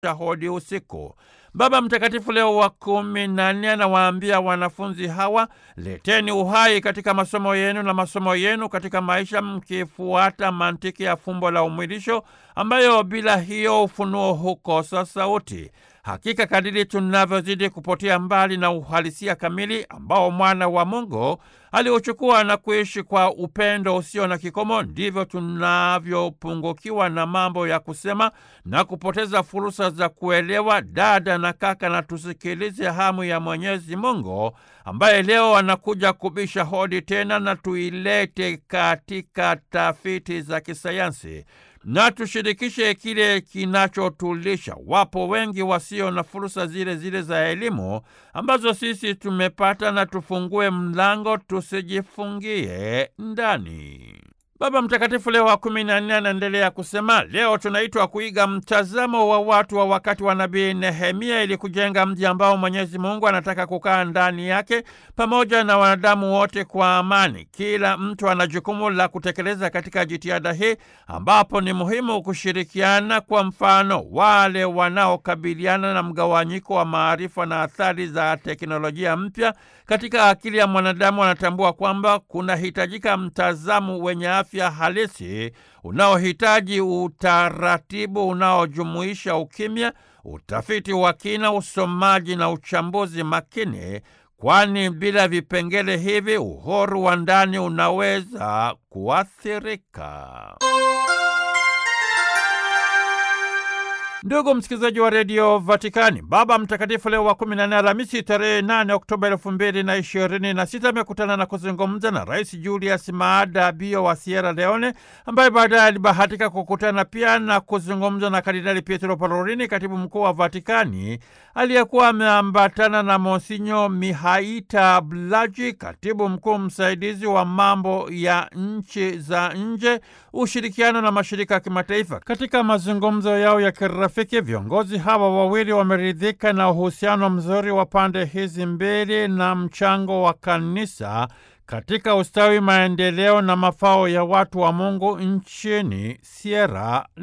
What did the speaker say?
hodi usiku. Baba Mtakatifu Leo wa kumi na nne anawaambia wanafunzi hawa, leteni uhai katika masomo yenu na masomo yenu katika maisha, mkifuata mantiki ya fumbo la umwilisho, ambayo bila hiyo ufunuo hukosa sauti. Hakika kadiri tunavyozidi kupotea mbali na uhalisia kamili ambao mwana wa Mungu aliuchukua na kuishi kwa upendo usio na kikomo, ndivyo tunavyopungukiwa na mambo ya kusema na kupoteza fursa za kuelewa. Dada na kaka, na tusikilize hamu ya Mwenyezi Mungu ambaye leo anakuja kubisha hodi tena, na tuilete katika tafiti za kisayansi na tushirikishe kile kinachotulisha. Wapo wengi wasio na fursa zile zile za elimu ambazo sisi tumepata, na tufungue mlango, tusijifungie ndani. Baba Mtakatifu Leo wa kumi na nne anaendelea kusema, leo tunaitwa kuiga mtazamo wa watu wa wakati wa nabii Nehemia ili kujenga mji ambao Mwenyezi Mungu anataka kukaa ndani yake pamoja na wanadamu wote kwa amani. Kila mtu ana jukumu la kutekeleza katika jitihada hii, ambapo ni muhimu kushirikiana. Kwa mfano, wale wanaokabiliana na mgawanyiko wa maarifa na athari za teknolojia mpya katika akili ya mwanadamu wanatambua kwamba kunahitajika mtazamo wenye afya halisi unaohitaji utaratibu unaojumuisha ukimya, utafiti wa kina, usomaji na uchambuzi makini, kwani bila vipengele hivi uhuru wa ndani unaweza kuathirika. Ndugu msikilizaji wa redio Vatikani, Baba Mtakatifu Leo wa kumi na nne Alhamisi tarehe nane Oktoba elfu mbili na ishirini na sita amekutana na kuzungumza na Rais Julius Maada Bio wa Sierra Leone, ambaye baadaye alibahatika kukutana pia na kuzungumza na Kardinali Pietro Parolini, katibu mkuu wa Vatikani, aliyekuwa ameambatana na Monsinyo Mihaita Blaji, katibu mkuu msaidizi wa mambo ya nchi za nje, ushirikiano na mashirika ya kimataifa. Katika mazungumzo yao ya kirafiki, viongozi hawa wawili wameridhika na uhusiano mzuri wa pande hizi mbili na mchango wa kanisa katika ustawi, maendeleo na mafao ya watu wa Mungu nchini Sierra